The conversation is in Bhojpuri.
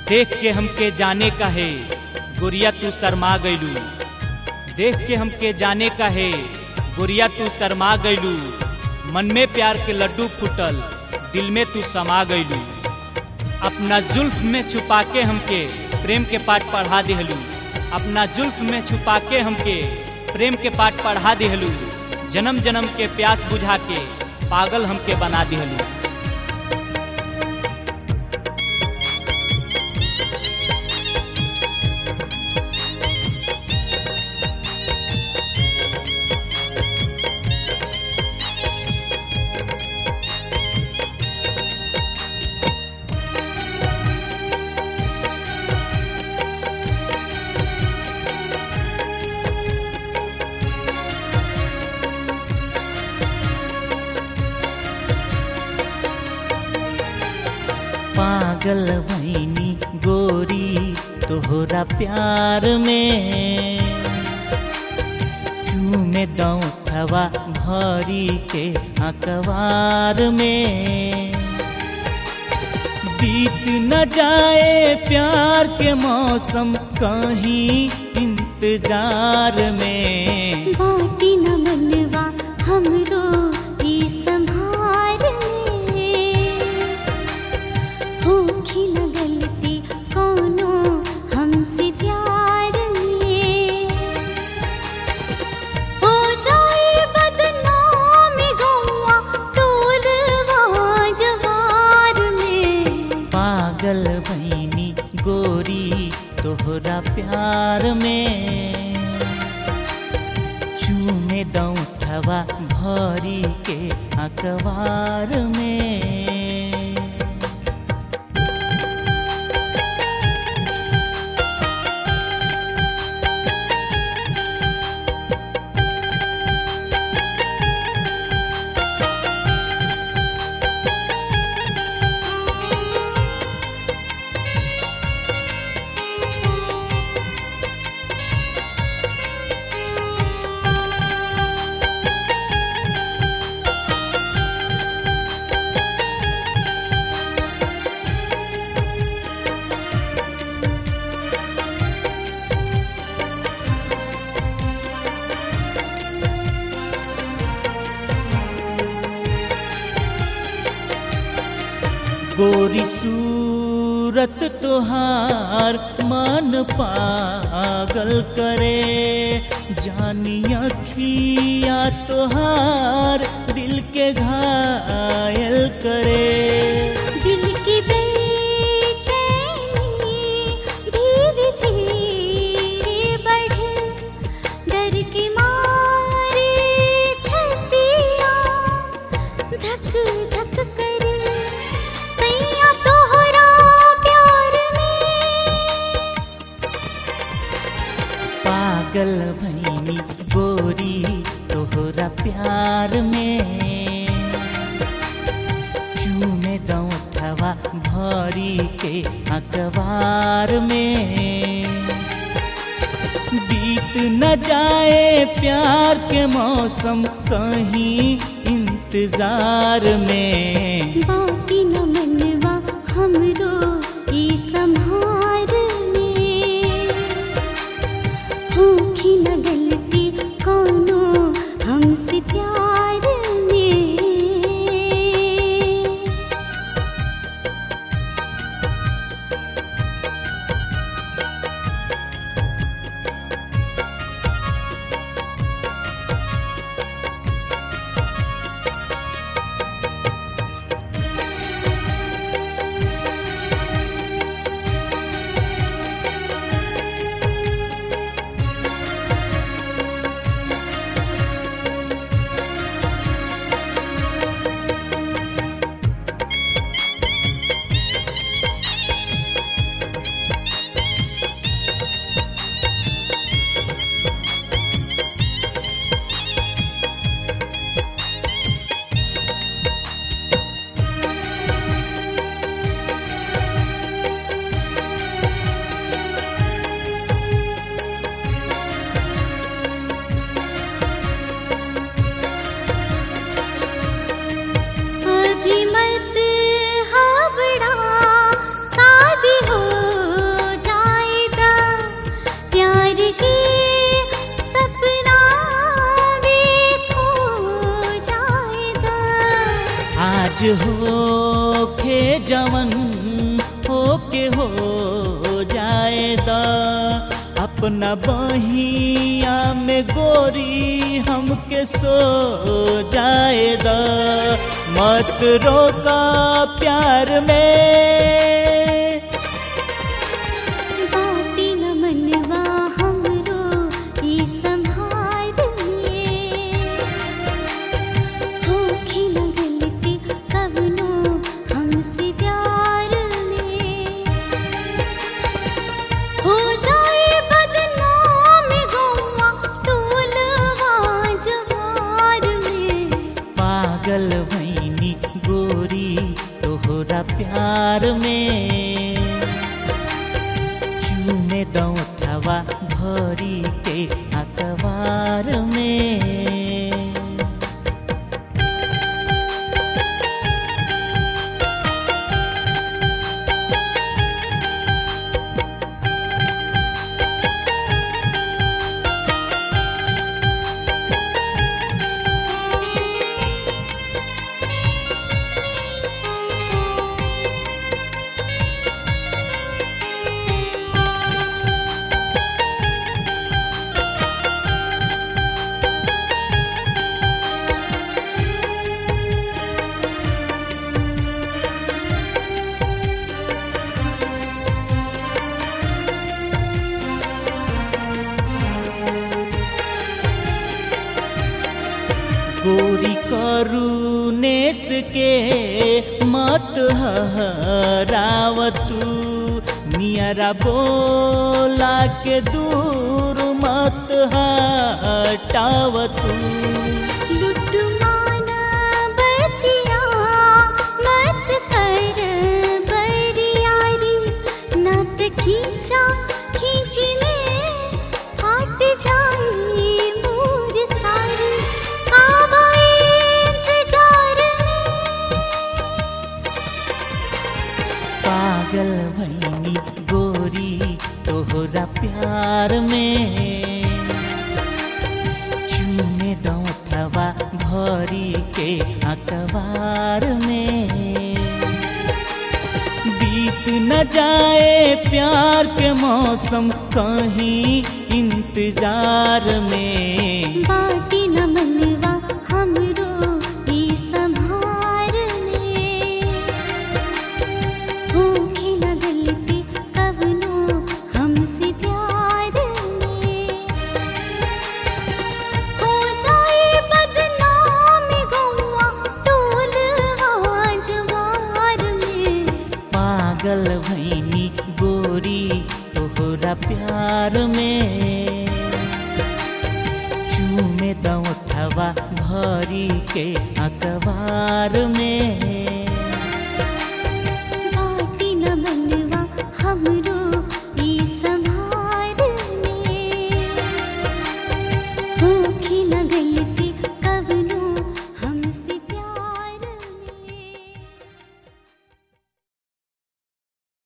देख के हमके जाने का है गुड़िया तू शर्मा गईलू देख के हमके जाने का है गुड़िया तू शर्मा गईलू मन में प्यार के लड्डू फूटल दिल में तू समा गईलू अपना जुल्फ में छुपा के हमके प्रेम के पाठ पढ़ा दिहलू अपना जुल्फ में छुपा के हमके प्रेम के पाठ पढ़ा दिहलू जन्म जन्म के प्यास बुझा के पागल हमके बना दिहलू पागल भैनी गोरी तोहरा प्यार में चूमे दौठवा भरी के अखबार में बीत न जाए प्यार के मौसम कहीं इंतजार में बाटी न मनवा हमरो ई संभार में होखी न गलती कोनो हमसे प्यार में हो जाए बदनाम गौआ टोलवा जवार में पागल भैनी गोरी तोहरा प्यार में चूमे दौठवा भरी के अखबार में गोरी सूरत तोहार मन पागल करे जानी अखिया तोहार दिल के घायल करे दिल की बेचैनी धीरे धीरे बढ़े डर की मारे छतिया धक धक करे सैया तोहरा प्यार में पागल भैनी गोरी तोहरा प्यार में चूमे दौठवा भरी के अखबार में बीत न जाए प्यार के मौसम कहीं इंतजार में बाटी न मनवा हमरो ई संभार में होखी न गलती कोनो हमसे प्यार में आज हो खे जवन हो के हो जाए द अपना बहिया में गोरी हमके सो जाए द मत रोका प्यार में बाटी न मनवा हमरो ई संभार में होखी न गलती कवनो हमसे प्यार में हो जाए बदनाम गौवा टोलवा जवार में पागल भैनी गोरी तोहरा प्यार में चूमे दौठवा भरी के अखबार में गोरी करुनेस के मत हरावतू नियरा बोला के दूर मत हटावतू लुट्टू माना बतिया मत कर बरियारी नत खींचा खींची में हट जाई मोर सारी आवा इंतजार में पागल भैनी गोरी तोहरा प्यार में चूमे दौठवा भरी के अखबार में बीत न जाए प्यार के मौसम कहीं इंतजार में बाटी न मनवा हमरो ई संभार में होखी न गलती कवनो हमसे प्यार में हो जाए बदनाम गौवा टोलवा जवार में पागल भैनी गोरी तोहरा प्यार में चूमे दौठवा भरी के अखबार में